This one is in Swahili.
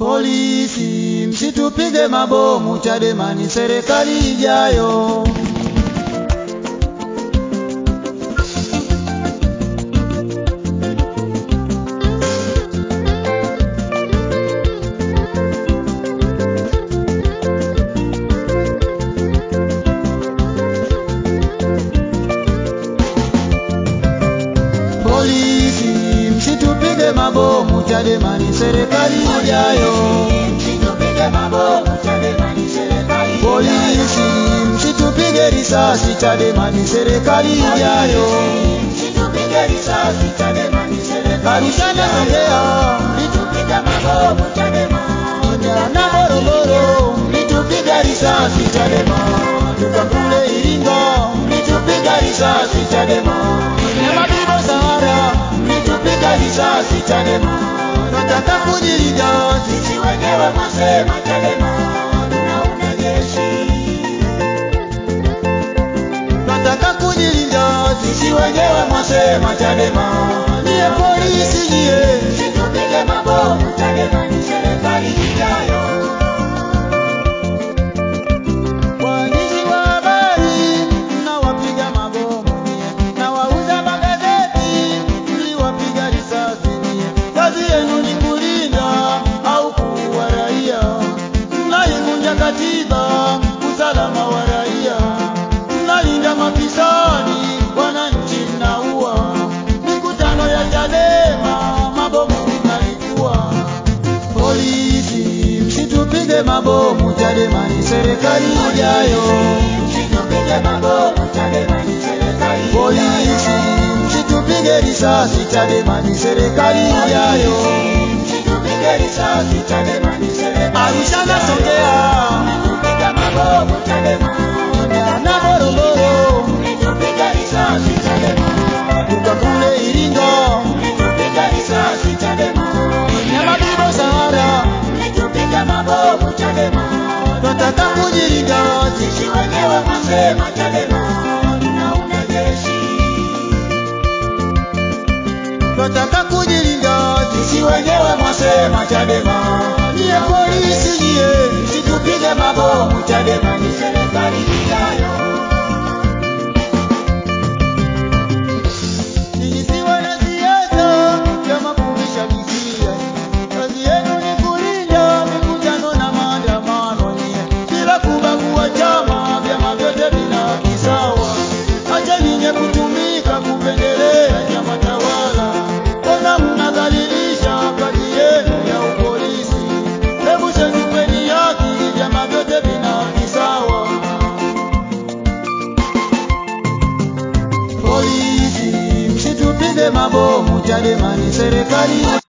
Polisi msitupige mabomu, Chadema ni serikali ijayo. Polisi msitupige mabomu, Chadema ni serikali ijayo. Polisi msitupige risasi, Chadema ni serikali ijayo. Arusha na Songea mlitupiga mabomu, Chadema na Morogoro mlitupiga risasi, Chadema tukakule Iringa mlitupiga risasi, Chadema Nyamabibo Sahara mlitupiga risasi, Chadema nataka kujilinda sisi wenyewe mwasema, Chadema tunaunda jeshi nataka kujilinda sisi wenyewe mwasema Chadema niye polisi niye msitupige mabomu Chadema ni serikali ijayo Waandishi wa habari mnawapiga mabomu nyie, na wauza magazeti mliwapiga risasi nyie. Kazi yenu ni kulinda au kuua raia, mnaivunja katiba, usalama wa raia, mnalinda mafisadi, wananchi mnaua. Mikutano ya Chadema mabomu mnalipua. Polisi msitupige mabomu, Chadema ni serikali ijayo. Polisi msitupige risasi, Chadema ni serikali ijayo. Arusha na Songea na Morogoro tukakule Iringa Nyamabibo Sahara Nataka kujilinda sisi wenyewe mwasema Chadema tunaunda jeshi. Nataka kujilinda sisi wenyewe mwasema Chadema niye polisi niye msitupige mabomu Chadema ni serikali ijayo. Nisiwe na siasa kama kuvishabisia. Kazi yenu ni kulinda mikutano na maandamano nyie, bila kubagua chama, vyama vyote vina haki sawa. Acheni nye kutumika kupendelea chama tawala, mbona mnadhalilisha kazi yenu ya upolisi? Hebu shetupeni haki, vyama vyote vina haki sawa. Polisi msitupige mabomu, Chadema ni serikali